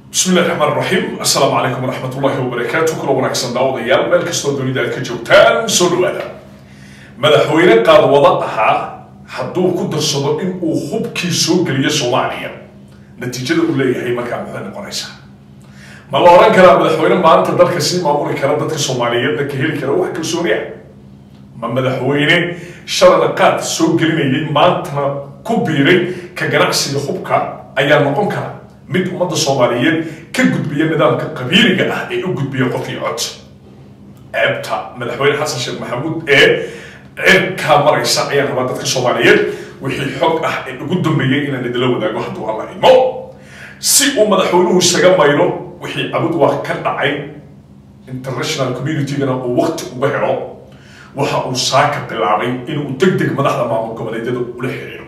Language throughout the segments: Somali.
bismi illahi raxmaan raxiim assalaamu calaykum waraxmat ullahi wabarakaatu kula wanaagsan daawadayaal meel kastoo dunida aad ka joogtaan soo dhawaada madaxweyne qaadwado ahaa hadduu ku darsado in uu hubkii soo geliyo soomaaliya natiijada uu leeyahay markaa maxay noqonaysaa ma la oran karaa madaxweyne maanta dalka sii maamuli kara dadka soomaaliyeedna ka heli kara wax kalsooniya ma madaxweyne shalana qaad soo gelinayay maantana ku biiray ka ganacsiga hubka ayaa noqon kara mid ummadda soomaaliyeed ka gudbiya nidaamka qabiiliga ah ee u gudbiya qofkii cod ceebta madaxweyne xasan sheekh maxamuud ee ceebkaa maraysa ayaan rabaa dadka soomaaliyeed wixii xog ah ee ugu dambeeyey inaan idila wadaago hadduu alla imo si uu madaxweynuhu isaga mayro wixii cabud waa ka dhacay international communitygana uu wakti uga helo waxa uu saaka bilaabay inuu deg deg madaxda maamul goboleedyada ula xiriiro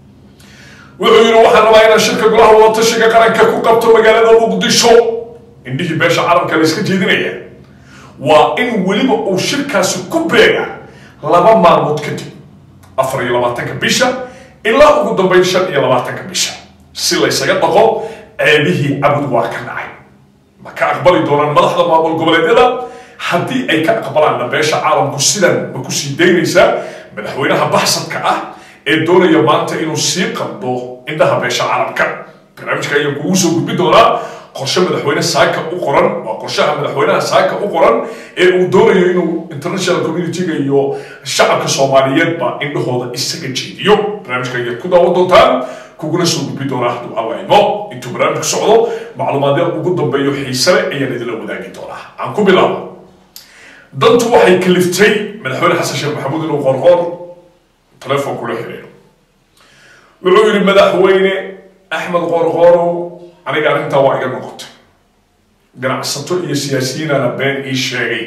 wuxuu yidhi waxaan rabaa inaan shirka golaha wadatashiga qaranka ku qabto magaalada muqdisho indhihii beesha carabka la iska jeedinaya waa in weliba uu shirkaasi ku beega laba maalmood kadib afar iyo labaatanka bisha ilaa ugu dambeyn shan iyo labaatanka bisha si la ysaga dhaqo ceebihii cabud waa ka dhacay ma ka aqbali doonaan madaxda maamul goboleedyada haddii ay ka aqbalaanna beesha caalamku sidan ma ku sii daynaysaa madaxweynaha baxsadka ah ee doonaya maanta inuu sii qabdo indhaha beesha carabka barnaamijka ayaa kugu soo gudbi doonaa qorshe madaxweyne saaka u qoran waa qorshaha madaxweynaha saaka u qoran ee uu doonayo inuu international communityga iyo shacabka soomaaliyeedba indhahooda isaga jeediyo barnaamijka ayaad ku daawan doontaan kuguna soo gudbi doonaa hadduu alla imo intuu barnaamijku socdo macluumaadya ugu dambeeyo xiisale ayaan idinla wadaagi doonaa aan ku bilaabo dantu waxay kaliftay madaxweyne xasan sheekh maxamuud inuu qorqoor telefoon kula xiriiro wuxuu yidhi madaxweyne axmed qorqoorow aniga arrintaa waa iga noqotay ganacsato iyo siyaasiyiinana been ii sheegay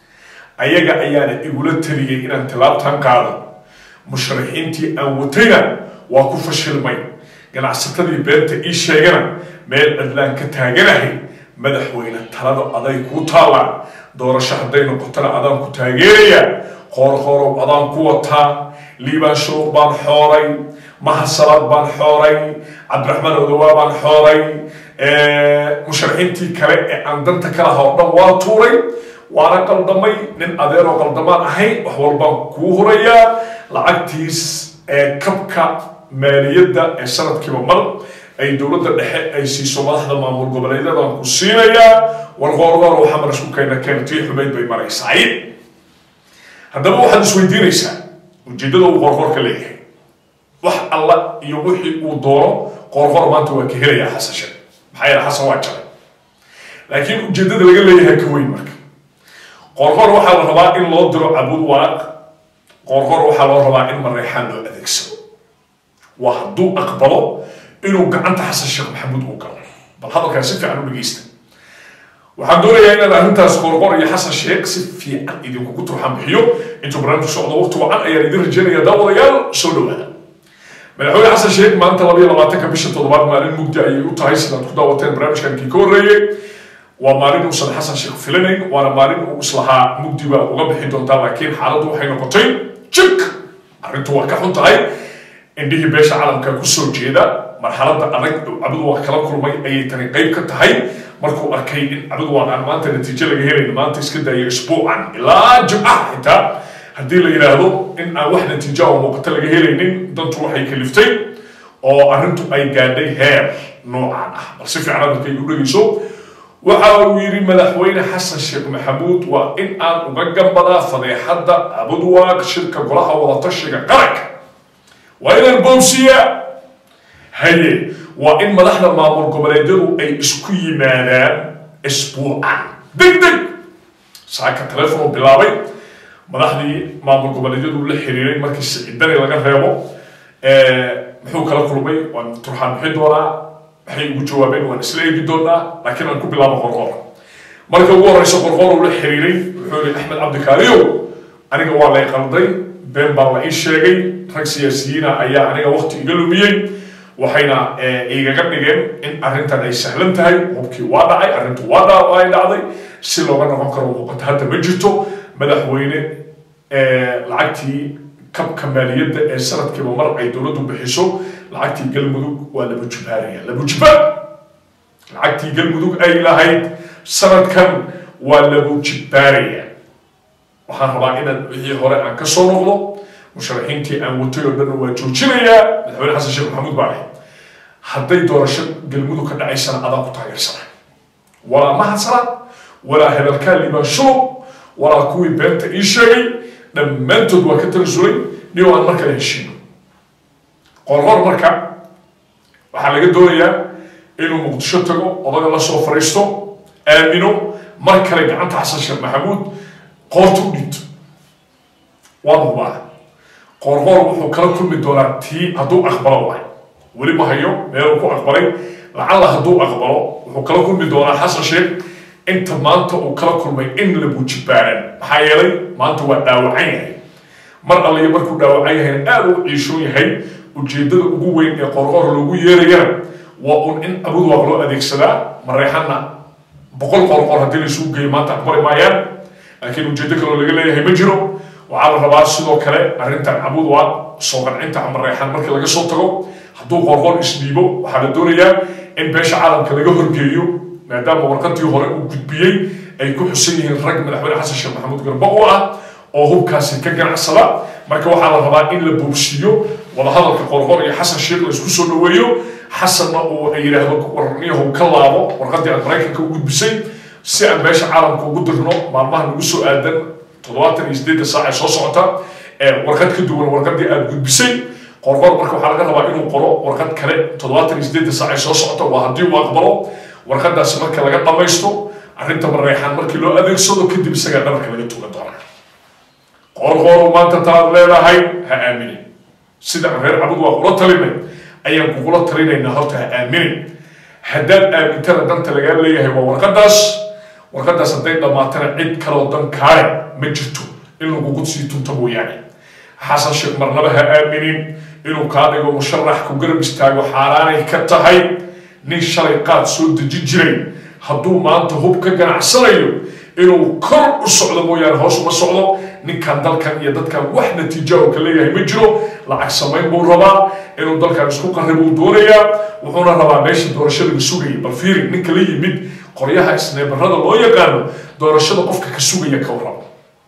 ayaga ayaana igula taliyey inaan tilaabtan qaado musharaxiintii aan watayna waa ku fashilmay ganacsatadii beenta ii sheegana meel cidlaan ka taaganahay madaxweyne talada aday kuu taallaan doorasho hadday noqotona adaan ku taageeraya qoorqoorow adaan ku wataa liibaan shuruuq baan xooray mahasalaad baan xooray cabdiraxmaan odawaa baan xooray musharaxiintii kale ee aan danta ka laha oo dhan waa tuuray waana qaldamay nin adeeroo qaldamaan ahay wax walbaan kuu hurayaa lacagtiis ee kabka maaliyadda ee sanadkiiba mar ay dowladda dhexe ay siiso madaxda maamul goboleedyadaan ku siinayaa warqoorqoor waxaa mar isku keena keena tii xumayd bay maraysaay haddaba waxaad isweydiinaysaa ujeeddada uu qoorqoor ka leeyahay wax alla iyo wixii uu doono qoorqoor maanta waa ka helayaa xasan sheekh maxaa yeele xasan waa jaray laakiin ujeeddada laga leeyahay ka weyn marka qoorqoor waxaa la rabaa in loo diro cabuud waaq qoorqoor waxaa loo rabaa in mareexaan loo adeegsado waa hadduu aqbalo inuu gacanta xasan sheekh maxamuud uu galo bal hadalkaan si fiican u dhegeysta waxaan doonayaa inaan arrintaas qorqor iyo xasan sheekh si fiican idinkugu turxan bixiyo intuu barnaamijku socdo waqti wacan ayaan idin rajeynaya daawadayaal soo dhawaada madaxweyne xasan sheekh maanta labayo labaatanka bisha toddobaad maalin mugdi ayay u tahay sidaad ku daawateen barnaamijkan kii ka horreeyey waa maalin uusan xasan sheekh filanayn waana maalin uu islahaa mugdi baa uga bixi doontaa laakiin xaaladdu waxay noqotay jik arrintu waa ka xun tahay indhihii beesha caalamka kusoo jeeda marxaladda adag cabud waa kala kulmay ayay tani qayb ka tahay markuu arkay in cabud waan aan maanta natiijo laga helayn maanta iska daaya isbuucan ilaa jimcaha xitaa haddii la yidhaahdo in aan wax natiijo oo muuqato laga helaynin dantu waxay kaliftay oo arrintu ay gaadhay heer noocan ah bal si fiican hadalkay u dhegeyso waxa uu yidhi madaxweyne xasan sheekh maxamuud waa in aan uga gambadaa fadeexadda cabudwaaq shirka golaha wadatashiga qaranka waa inaan boobsiyaa haye waa in madaxda maamul goboleedyadu ay isku yimaadaan isbuucan deg deg saaka telefon bilaabay madaxdii maamul goboleedyadu la xiriiray markii siciidani laga reebo muxuu kala kulmay waan turxaan bixin doonaa maxay ugu jawaabeen waan isla eegi doonaa laakiin aan ku bilaabo qorqoor marka ugu horeysa qorqoor uu la xiriiray wuxuu yihi axmed cabdikaariyow aniga waa lay qalday been baa la ii sheegay rag siyaasiyiina ayaa aniga waqti iga lumiyey waxayna igaga dhigeen in arrintan ay sahlan tahay hubkii waa dhacay arrintu waa ay dhacday si looga noqon karo muuqato hadda ma jirto madaxweyne lacagtii kabka maaliyadda ee sanadkiiba mar ay dowladdu bixiso lacagtii galmudug waa laba jubaaraya laba jubaar lacagtii galmudug ay lahayd sanadkan waa lagu jibbaaraya waxaan rabaa inaan wixii hore aan ka soo noqdo musharaxiintii aan watay oo dhan waa joojinayaa madaxweyne xasan sheekh maxamuud baa ahay hadday doorasho galmudug ka dhacaysana adaan ku taageersana walaa mahadsana walaa hebelkaa liibaanshulo walaa kuwii beenta ii sheegay dhammaantood waa ka tanasulay nin aan mar kale heshiino qorqor marka waxaa laga doonayaa inuu muqdisho tago odaga la soo fariisto aamino mar kale gacanta xasan sheekh maxamuud qoorta u dhiibto waa hubaa qorqor wuxuu kala kulmi doonaa tii hadduu aqbalo waay weli ma hayo meeluu ku aqbalay lacalla hadduu aqbalo wuxuu kala kulmi doonaa xasan sheekh inta maanta uu kala kulmay in la buujibaaran maxaa yeelay maanta waa dhaawacan yahay mar alliyo markuu dhaawacan yahayna aada u ciishoon yahay ujeeddada ugu weyn ee qorqor loogu yeerayana waa un in abudwaaq loo adeegsadaa mareexana boqol qorqor haddii laisugu geeyo maanta aqbali maayaan laakiin ujeeddo kaloo laga leeyahay ma jiro waxaa la rabaa sidoo kale arrintan abudwaaq soo qancinta mareexan markii laga soo tago hadduu qorqor isdhiibo waxaa la doonayaa in beesha caalamka laga horgeeyo maadaama warqadii hore uu gudbiyey ay ku xusan yihiin rag madaxweyne xasan sheekh maxamuud garba u ah oo hubkaasi ka ganacsada marka waxaa la rabaa in la boobsiiyo wadahadalka qorqor iyo xasan sheekh la isku soo dhaweeyo xasanna uu ay yidhaahdo warniyahu ka laabo warqadii aad maraykanka u gudbisay si aan beesha caalamka ugu dirno maalmaha nagu soo aadan toddobaatan iyo sideedda saac ee soo socota ee warqad ka duwan warqadii aad gudbisay qorqor marka waxaa laga rabaa inuu qoro warqad kale toddobaatan iyo sideedda saac ee soo socota waa haddii uu aqbalo warqadaasi marka laga dhamaysto arrinta mareexaan markii loo adeegsado kadib isagaa dhabarka laga tugan doonaa qorqoru maanta taad leedahay ha aaminin sida aan reer cabud waa kula talinay ayaan kugula talinaynaa horta ha aaminin haddaad aamintana danta lagaa leeyahay waa warqadaas warqadaas hadday dhammaatana cid kaloo dan kaale ma jirto in lagugu sii tunto mooyaane xasan sheekh marnaba ha aaminin inuu kaa dhigo musharax ku garab istaago xaaraanay ka tahay nin shalay qaad soo dejin jiray hadduu maanta hub ka ganacsanayo inuu kor u socdo mooyaane hoos uma socdo ninkan dalkan iyo dadkan wax natiija oo ka leeyahay ma jiro lacag samayn buu rabaa inuu dalkan isku qarri buu doonayaa wuxuuna rabaa meesha doorashada la sugayay bal fiiri ninka la yimid qoryaha isneebarada loo yaqaano doorashada qofka ka sugaya ka warrabo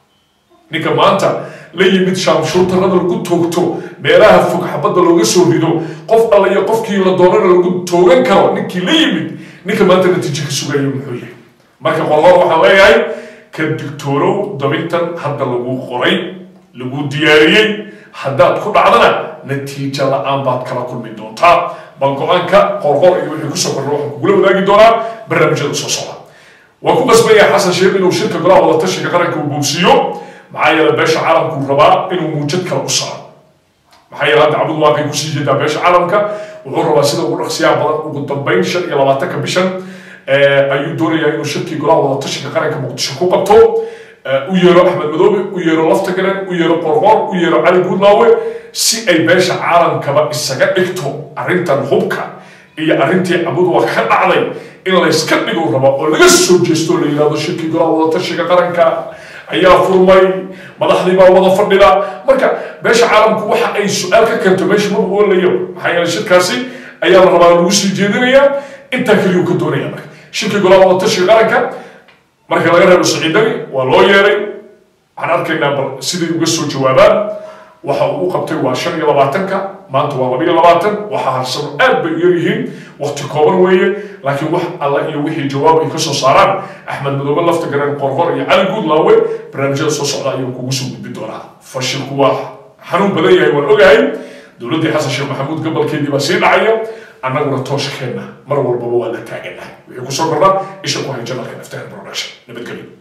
ninka maanta la yimid shaamshuutarada lagu toogto meelaha fog xabadda looga soo rido qof alla iyo qofkii la doonana lagu toogan karo ninkii la yimid ninka maanta natiijo ka sugaya muxuu yahay marka qorqor waxaan leeyahay ka digtoonow dabintan hadda lagu qoray lagu diyaariyey haddaad ku dhacdana natiijo la-aan baad kala kulmi doontaa bal go-aanka qorqor iyo wixii kusoo korna waxaan kugula wadaagi doonaa barnaamijyada soo socda waan ku qasbaya xasan sheekh inuu shirka golaha wadatashiga qaranka uu boogsiiyo maxaa yeele beesha caalamkuu rabaa inuu muujad kale u saaro maxaa yeele hadda cabud waaqay kusii jeedaa beesha caalamka wuxuu rabaa sida ugu dhaqsiyaa badan ugu dambayn shan iyo labaatanka bishan ayuu doonayaa inuu shirkii golaha wadatashiga qaranka muqdisho ku qabto u yeero axmed madoobe u yeero laftagaran u yeero qorqor u yeero cali guudlaawe si ay beesha caalamkaba isaga dhigto arrintan hubka iyo arrintii cabudwa ka dhacday in layska dhigo raba oo laga soo jeesto la yidhahdo shirkii golaha wadatashiga qaranka ayaa furmay madaxdii baa wada fadhida marka beesha caalamku waxa ay su-aal ka keento meesha maba oolayo maxaa yeele shirkaasi ayaa la rabaa lagu sii jeedinayaa intaa keliyuu ka doonaya marka shirkii golaha wadatashiga qaranka marka laga reebo saciidani waa loo yeeray waxaan arkaynaa bal siday uga soo jawaabaan waxa uu u qabtay waa shan iyo labaatanka maanta waa laba iyo labaatan waxa harsano aad bay u yaryihiin waqti kooban weeye laakiin wax alla iyo wixii jawaab ay ka soo saaraan axmed madoobe lafta garan qorqor iyo cali guudlaawe barnaamijyada soo socda ayuu kugu soo gudbi doonaa fashilku waa xanuun badan yahay waan ogahay dowladdii xasan sheekh maxamuud gobolkeedii baa sii dhacaya annaguna tooshkeenna mar walbaba waa la taaganahay wixii kusoo kordha isha ku hay janalka naftahan production nabadgelyo